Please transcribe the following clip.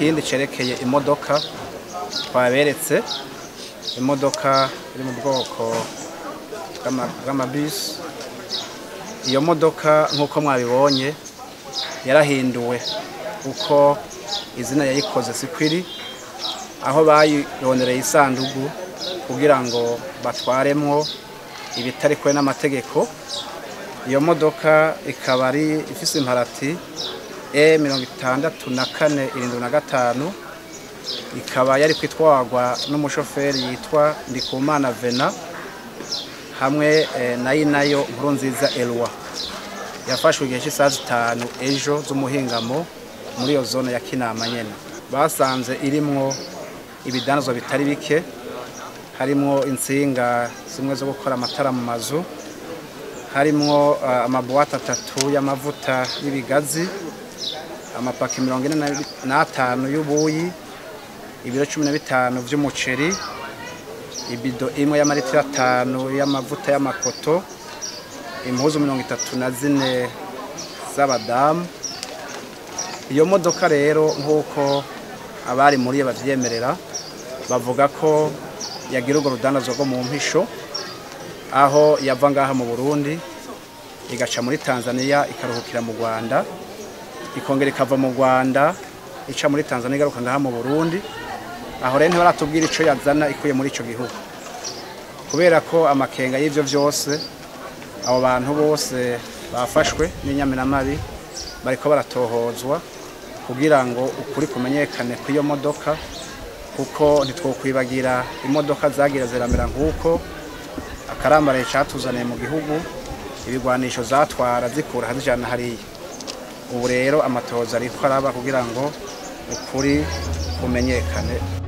ikindi cerekeye imodoka twaberetse imodoka iri mu bwoko bw'ama- bw'amabisi iyo modoka nk'uko mwabibonye yarahinduwe uko izina yayikoze sikwiri aho bayirondereye isandugu kugira ngo batwaremwo ibitari kure n'amategeko iyo modoka ikaba ari ifise imparati e mirongo itandatu na kane irindwi na gatanu ikaba yari kwitwarwa n'umushoferi yitwa ndikumana vena hamwe eh, nayo nayo nkuru nziza elwa yafashwe igihe cy'isaha zitanu ejo z'umuhingamo muri iyo zone ya kinama nyene basanze irimwo ibidanzwa bitari bike harimwo insinga zimwe zo gukora amatara mu mazu harimwo uh, amabuwate atatu y'amavuta y'ibigazi amapaki mirongo ine na- n'atanu y'ubuyi ibiro cumi na bitanu vy'umuceri ibido imwe y'amaritiro atanu y'amavuta y'amakoto impuzu mirongo itatu na zine z'abadamu iyo modoka rero nk'uko abari muri yo bavyemerera bavuga ko yagira urwo rudandazwa rwo mu mpisho aho yava ngaha mu burundi igaca muri tanzania ikaruhukira mu rwanda ikongera ikava mu rwanda ica muri tanzania igaruka ngaha mu burundi aho rero ntibaratubwira ico yazana ikuye muri ico gihugu kubera ko amakenga y'ivyo vyose abo bantu bose bafashwe n'inyamiramabi bariko baratohozwa kugira ngo ukuri kumenyekane kw'iyo modoka kuko ntitwokwibagira imodoka zagira ziramera nk'uko akarambaraye catuzaniye mu gihugu ibigwanisho zatwara zikura hazijana hariya ubu rero amatohoza ariko araba kugira ngo ukuri kumenyekane